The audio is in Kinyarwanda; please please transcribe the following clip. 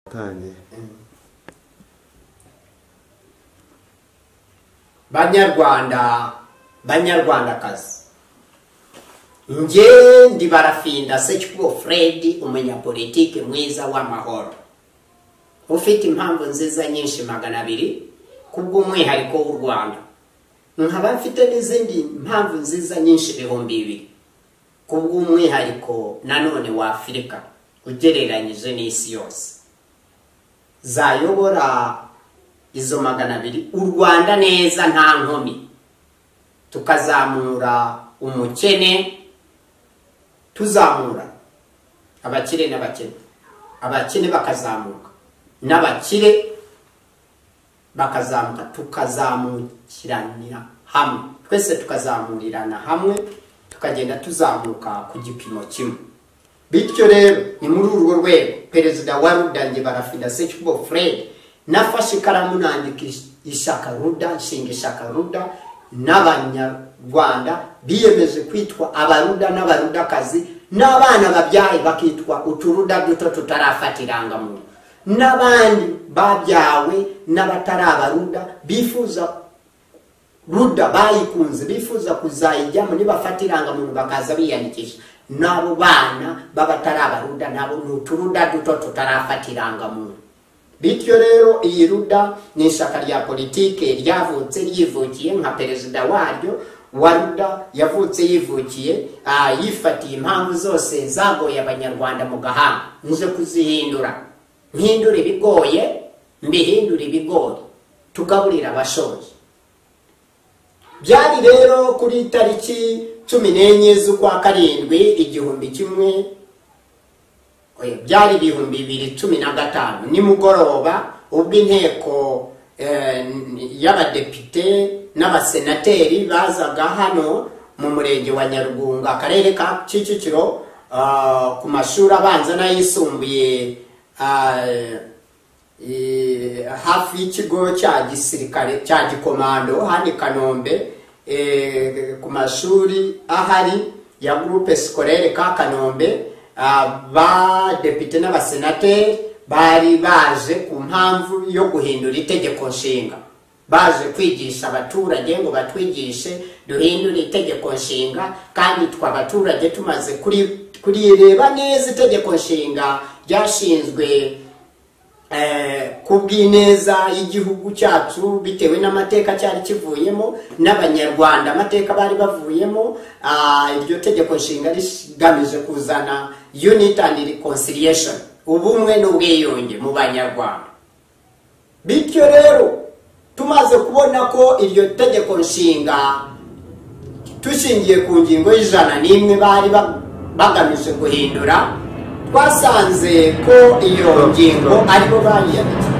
atanye banyarwanda banyarwandakazi nge ndi barafinda sekikubo fred umunyapolitiki mwiza w'amahoro ufite impamvu nziza nyinshi magana abiri kubw'umwihariko w'u rwanda nkaba mfite n'izindi mpamvu nziza nyinshi ibihumbi bibiri kubw'umwihariko nanone wa afurika ugereranyije n'isi yose zayobora izo magana abiri u rwanda neza nta nkomi tukazamura umukene tuzamura abakire n'abakene abakene bakazamuka n'abakire bakazamuka tukazamukiranira hamwe twese tukazamurirana hamwe tukagenda tuzamuka ku gipimo kimwe bityo rero ni muri urwo rwego perezida wa rudange barafida sekibo fred nafashe ikaramu nandika ishaka ruda nshinga ishaka ruda n'abanyarwanda biyemeje kwitwa abaruda n'abarudakazi n'abana babyaye bakitwa uturuda duto tutarafata irangamuntu n'abandi babyawe n'abatari abaruda bifuza ruda bayikunze bifuza kuzayijyamo nibafata irangamuntu bakaza biyandikisha n'abo bana b'abatari abaruda nabo ni uturuda duto tutarafata irangamuntu bityo rero iyi ruda ni ishyaka rya politiki ryavutse ryivukiye nka perezida waryo wa ruda yavutse yivukiye yifatiye impamvu zose zagoye abanyarwanda mu gahanga nje kuzihindura mpindura ibigoye mbihindura ibigori tugaburira abashoje byari rero kuri tariki cumi n'enye z'ukwa karindwi igihumbi kimwe byari ibihumbi bibiri cumi na gatanu nimugoroba ubwo inteko y'abadepite n'abasenateri bazaga hano mu murenge wa nyarugunga akarere ka kicukiro ku mashuri abanza n'ayisumbuye hafi y'ikigo cya gisirikare cya gikomando hano i kanombe ku mashuri ahari ya gurupe sikorere ka kanombe abadepite n'abasenateri bari baje ku mpamvu yo guhindura itegeko nshinga baje kwigisha abaturage ngo batwigishe duhindure itegeko nshinga kandi twe abaturage tumaze kurireba neza itegeko nshinga ryashinzwe ku bw'ineza y'igihugu cyacu bitewe n'amateka cyari kivuyemo n'abanyarwanda amateka bari bavuyemo iryo tegeko nshinga rigamije kuzana unit and reconciliation ubumwe n'ubwiyunge mu banyarwanda bityo rero tumaze kubona ko iryo tegeko nshinga tushingiye ku ngingo y'ijana n'imwe bari bagamije guhindura twasanze ko iyo ngingo aribo bayiyanditse